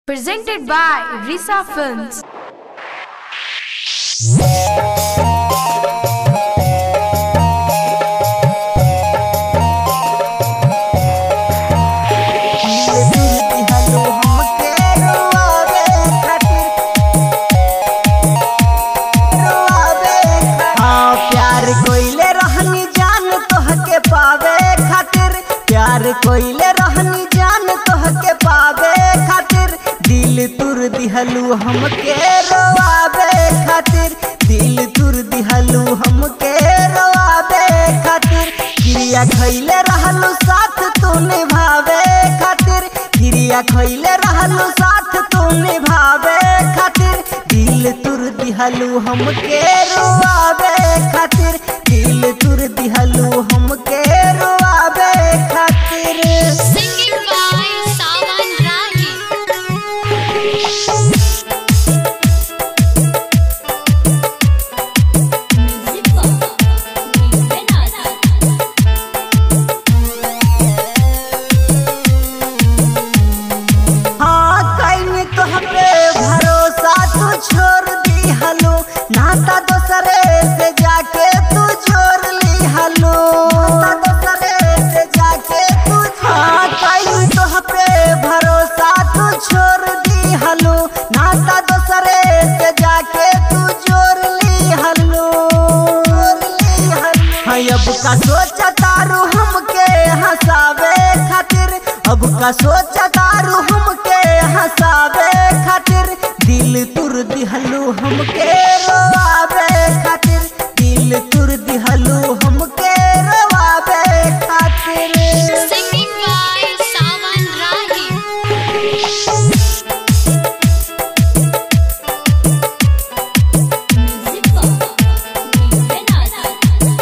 Presented by Risa Films. हाँ, प्यार कोइले रहनी जान तोहके पावे खातिर प्यार कोइले रहनी जान तोहके पावे खातिर दिल तुर दिहलू हमके रोआवे खातिर दिल तुर दिहलू हमके रोआवे खातिर क्रिया खैले रहलू साथ तू निभावे खातिर क्रिया खैले रहलू साथ तू निभावे खातिर दिल तुर दिहलू हमके रोआवे खातिर दिल तुर दिहलू हमके रोआवे खातिर Singing by Sawan Rahi. Music by Vinod. हाँ कहीं तोहपे भरोसा तू छोड़ दी हलो नाता दोसरे से जाके तू जोड़ ली हलो नाता दोसरे से जाके तू हाँ कहीं तोहपे भरोसा तू छोड़ दी हलो नाता दोसरे से जाके तू जोड़ ली हलो जोड़ ली हलो हाँ अब का सोचा तारू हमके हंसावे खातिर अब का सोचा तारू हमके हंसावे खातिर दिल तुर दिहलू हमके रोआवे खातिर दिल तुर दिहलू हमके रोआवे खातिर Singing by Sawan Rahi. Music by Vinod.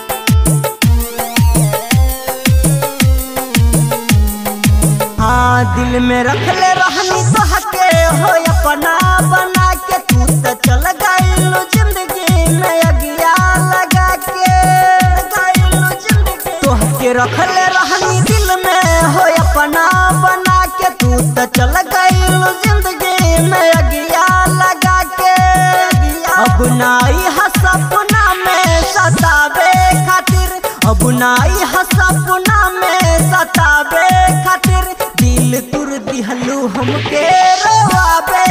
हाँ दिल में रख ले रहनी तोहके हो अपना बना के तू तो चल गइलू जिंदगी में अगिया लगा के गइलू जिंदगी तोहके रख ले रहनी दिल में हो अपना बना के तू तो चल गइलू जिंदगी में अगिया लगा के अब नाई हा सपना में सतावे खातिर अब नाई हा सपना में सतावे खातिर दिल तुर दिहलू हमके रोआवे